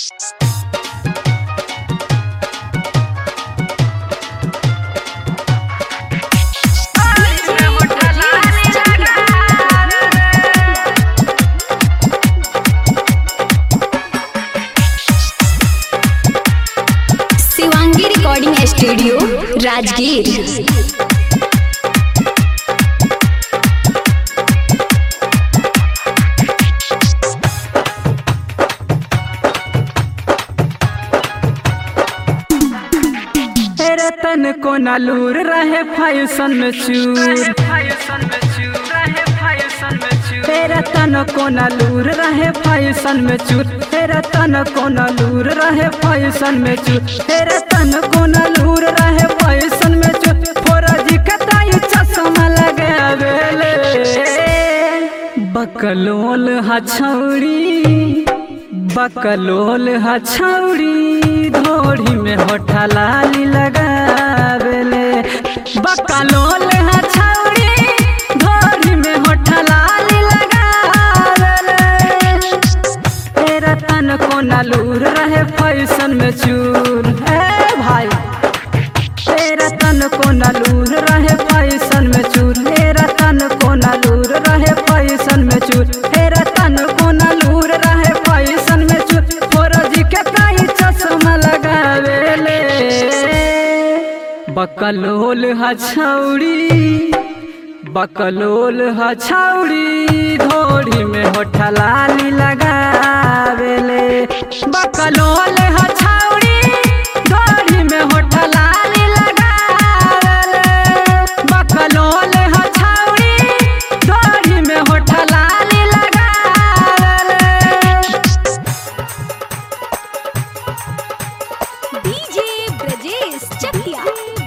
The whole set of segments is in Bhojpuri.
शिवांगी रिकॉर्डिंग स्टूडियो राजगीर तेरे तन को नालूर रहे फायुसन में चूर तेरे तन को नालूर रहे फायुसन में चूर तेरे तन को नालूर रहे फायुसन में चूर तेरे तन को नालूर रहे फायुसन में चूर फोरा जी कताई चश्मा लगावेले बकलोल हछौड़ी बकलोल हछौड़ी धोड़ी में होठा लाली लगावेले बकलोल हछौड़ी धोड़ी में होठा लाली लगावेले तेरा तन को नालूर रहे फैशन में चूर ए भाई तेरा तन को नालूर रहे फैशन में चूर तेरा तन को नालूर रहे फैशन में चूर तेरा तन को नालूर रहे फैशन में चूर फोरजी के काई चश्मा लगावेले बकलोल हछौड़ी बकलोल हछौड़ी धोड़ी में होठा लाली लगावेले बकलोल हछौड़ी धोड़ी में होठा लाली लगावेले बकलोल हछौड़ी धोड़ी में होठा लाली लगावेले डीजे ब्रजेश चकिया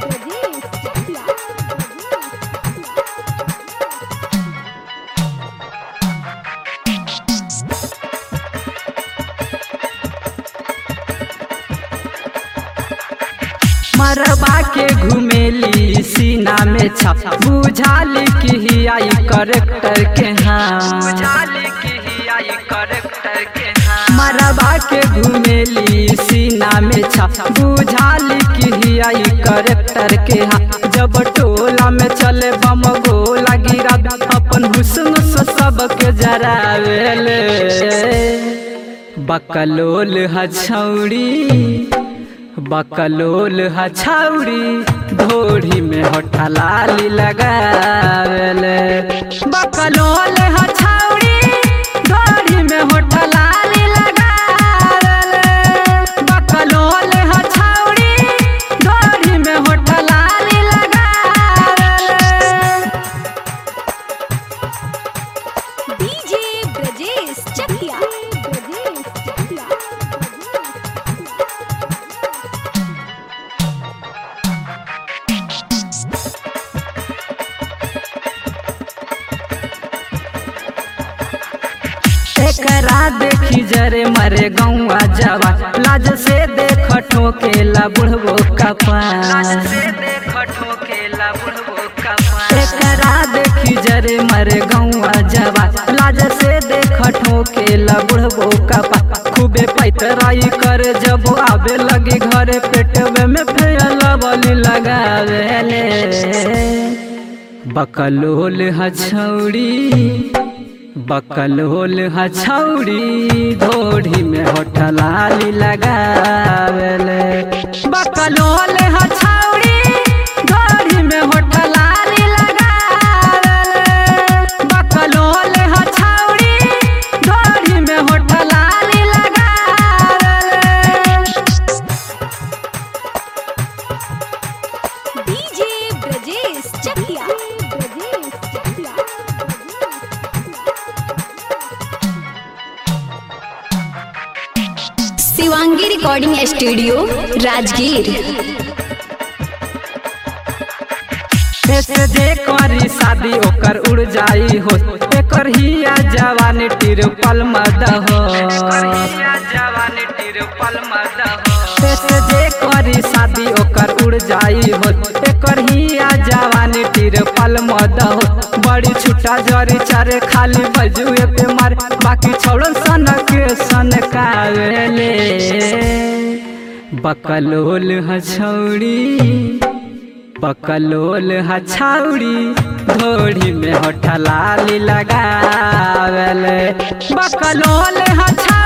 मरबा के घुमेली सीना में छप बुझाली की ही आई करेक्टर के हाँ मरबा के घुमेली सीना में छप बुझाली की ही आई करेक्टर के हाँ जब टोला में चले बम गोला गिरा अपन हुस्न से सबके जरावेले बकलोल हछौड़ी बकलोल हछौड़ी धोड़ी में होठा लाली लगावेले बकलोल हछौड़ी धोड़ी में होठा लाली लगावेले बकलोल हछौड़ी धोड़ी में होठा लाली लगावेले डीजे ब्रजेश चकिया एकरा देखी जरे मरे गौआ जवा लाज से देख ठोकेला बुढ़बो कपार एकरा देखी जरे मरे गौआ जवा लाज से देख ठोकेला बुढ़बो कपा खूबे पैतराई करे जब आवे लगी घरे पेटवे में फैला बली लगावेले बकलोल हछौड़ी बकलोल हछौड़ी धोड़ी में होठा लाली लगावेले बकलोल हछौड़ी धोड़ी में होठा लाली लगावेले बकलोल हछौड़ी धोड़ी में होठा लाली लगावेले DJ Brajesh Chakia Shivangi recording studio Rajgir ऐसे जे करी शादी ओकर उड़ जाई हो एकर हिया जवानी तिरपल मद हो ऐसे जे करी शादी ओकर उड़ जाई हो एकर हिया जवानी तिरपल मद हो बड़ी छुटा जरी चारे खाली बजुए पे मार बाकी छोड़न सन के सन कावेले बकलोल हछौड़ी बकलोल हछौड़ी धोड़ी में होठलाली लगावल बकलोल हछौड़ी